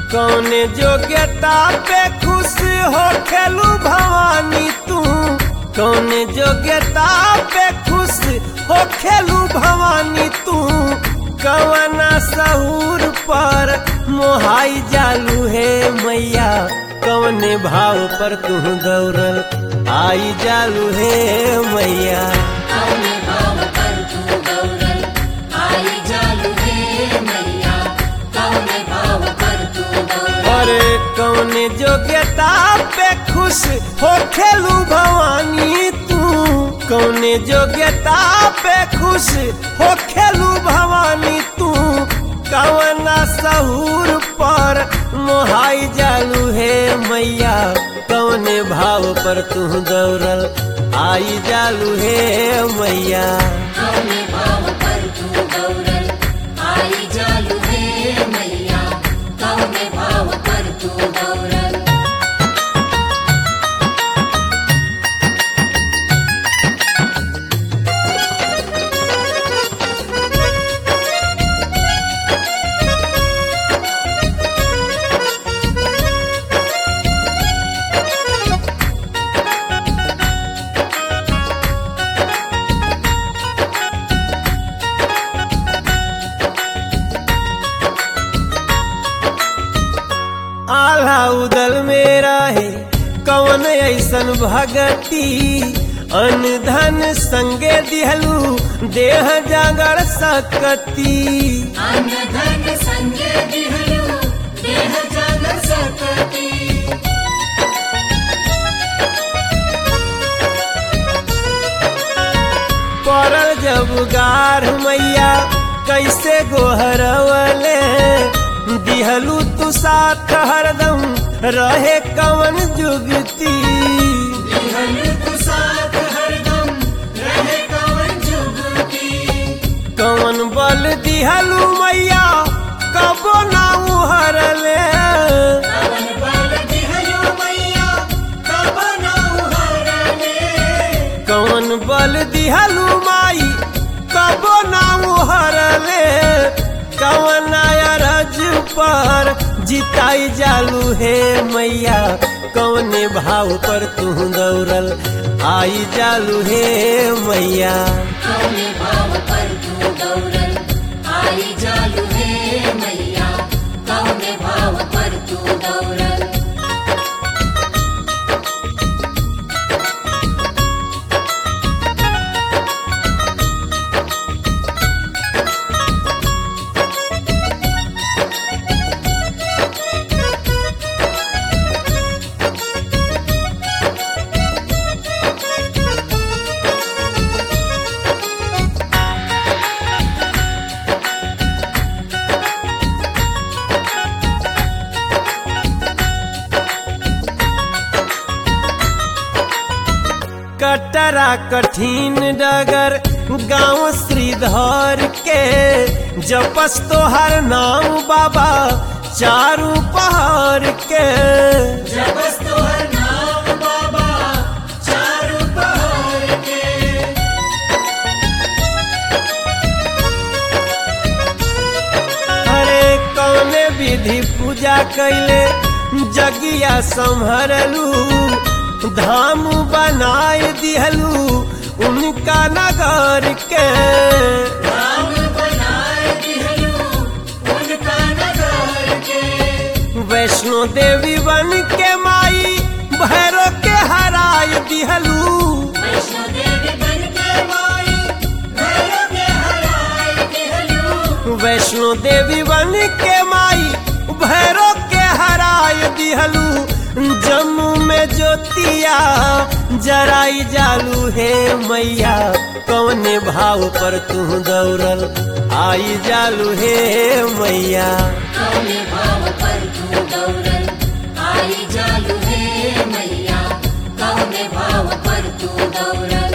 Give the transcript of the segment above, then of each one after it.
कौने जोग्यता पे खुश हो खेलू भवानी तू कौने जोग्यता पे खुश हो खेलू भवानी तू कवना सहूर पर मोहाई जालू है मैया कवने भाव पर तू दौड़ल आई जालू है मैया कौने भाव पर तू गौरल आई जालू हे मैया कौने भाव पर तू गौरल अरे कौने जोग्यता पे खुश हो खेलू भवानी तू कौने जोग्यता पे खुश हो खेलू भवानी तू कवना सहूर पर मोहाई जालू है मैया कौने भाव पर तू दौड़ल आई जालू है मैया कौने भाव पर तू गौरल आई जालू हे मैया कौने भाव पर तू गौरल आल्हा उदल मेरा है कवन ऐसन भगती अन धन संगे दिहलू देह जागर सकती अन्न धन संगे दिहलु देह जग सकती पड़ल जब गार मैया कैसे गोहरवले दिहलू तू साथ हरदम रहे कवन जुगती दिहलु तु साथ हरदम रहे कवन जुगती कवन बल दिहलू मैया कबो ना उहरले कवन बल दिहलु मैया कब न उहरले कौन बल दिहलू माई कबो ना उहरले कवन अरज पर जिताई जालू हे मैया कौने भाव पर तू दौड़ल आई जालू हे मैया कौने भाव पर तू गौरल आई जालू हे मैया कौने भाव पर तू गौरल कटरा कठिन डगर गांव श्रीधर के जपस तोहर नाम बाबा चारू पहाड़ के जबस तोहर नाम बाबा चारू पहाड़ के हरे कौने विधि पूजा कैले जगिया संभरलू धाम बनाए दिहलू उनका नगर के राम बनाए दिहलु उनका नगर के वैष्णो देवी बन के माई भैरो के हराय दिहलू वैष्णो देवी बन के माई भैरव के हराए दिहलु वैष्णो देवी बन के माई भैरो के हराय दिहलू जम्मू में ज्योतिया जराई जालू हे मैया कौने भाव पर तू दौड़ल आई जालू हे मैया कौने भाव पर तू गौरल आई जालू हे मैया कौने भाव पर तू गौरल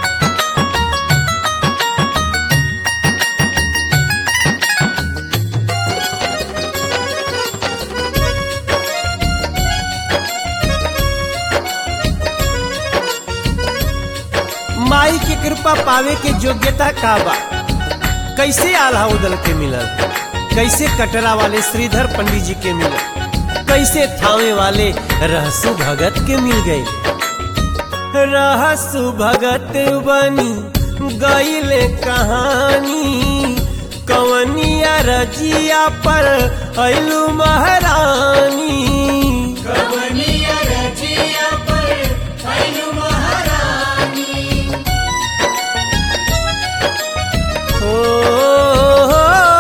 माई की कृपा पावे के योग्यता का बा कैसे आल्हा उदल के मिलल कैसे कटरा वाले श्रीधर पंडित जी के मिलल कैसे थामे वाले रहसु भगत के मिल गए रहसु भगत बनी गईले कहानी कवनिया रजिया पर ऐलू महारानी कवनिया रजिया पर ऐलु महारानी ओ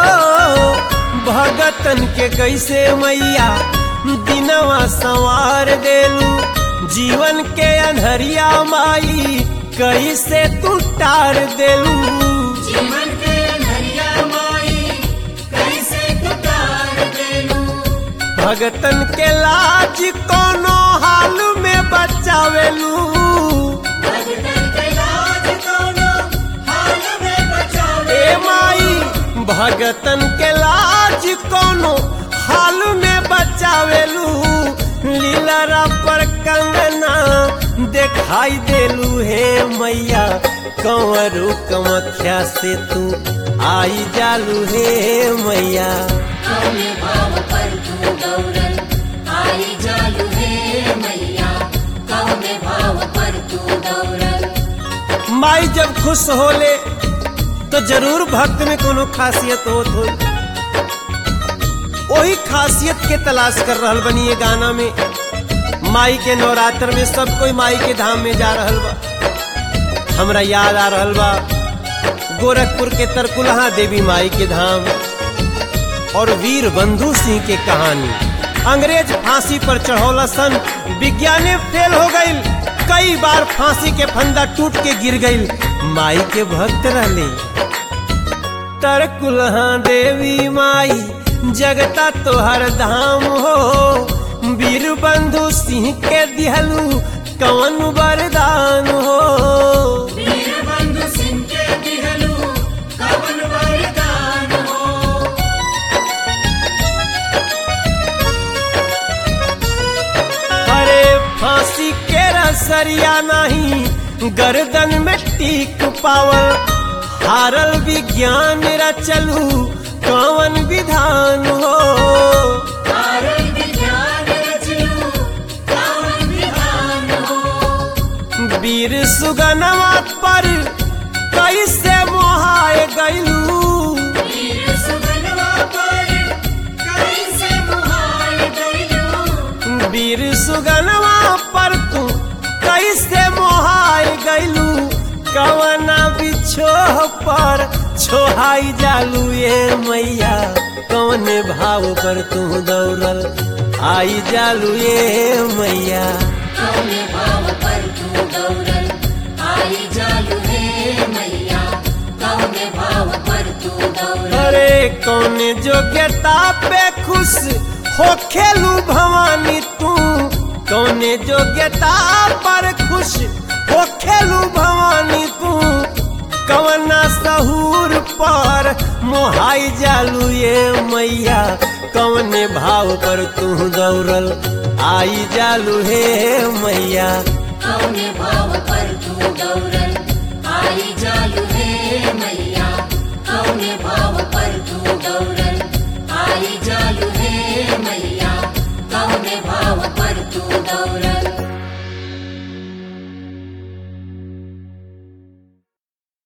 भगतन के कैसे मैया दिनवा संवार देलू जीवन के अनहरिया माई कैसे तू टार देलू जीवन के नरिया माई कैसे तुकार देलू भगतन के लाज कोनो हाल में बचावेलू भगतन के लाज कोनो हाल में बचावे ए माई भगतन के लाज कोनो हाल में बचावेलू लीलरा पर कंगना दिखाई देलू हे मैया कंवरू कमख्या से तू आई जालू हे मैया कौने भाव पर तू गौरल आई जालू हे मैया कौने भाव पर तू गौरल माई जब खुश होले तो जरूर भक्त में कोनो खासियत होत हो वही खासियत के तलाश कर रहल बनी ये गाना में माई के नवरात्र में सब कोई माई के धाम में जा रहल बा हमरा याद आ रहल बा गोरखपुर के तरकुलहा देवी माई के धाम और वीर बंधु सिंह के कहानी अंग्रेज फांसी पर चढ़ौला सन विज्ञाने फेल हो गई कई बार फांसी के फंदा टूट के गिर गई माई के भक्त रहले तरकुलहा देवी माई जगता तोहर धाम हो वीर बंधु सिंह के दिहलू कवन वरदान हो वीर बंधु सिंह के दिहलू कवन वरदान हो अरे फांसी के रसरिया नहीं गर्दन में टीक पावल हारल विज्ञान रचलू कवन विधान हो कारण विज्ञान रचलू कवन विधान हो वीर सुगनवा पर कैसे मोहाए गईलू वीर सुगनवा पर कैसे मुहाल गइलू वीर सुगनवा पर तू कैसे मोहाए गईलू कवना बिछोह पर छोहाई जालू ये मैया कवने भाव पर तू दौड़ल आई जालू ये मैया कौने भाव पर तू गौरल आई जालू हे मैया कौने भाव पर तू गौरल अरे कौने योग्यता पे खुश हो खेलू भवानी तू कौने योग्यता पर खुश हो खेलू भवानी तू कवना सहूर पर मोहाई जालू ये मैया कौने भाव पर तू दौड़ल आई जालू हे मैया कौने भाव पर तू गौरल आई जालू हे मैया कौने भाव पर तू गौरल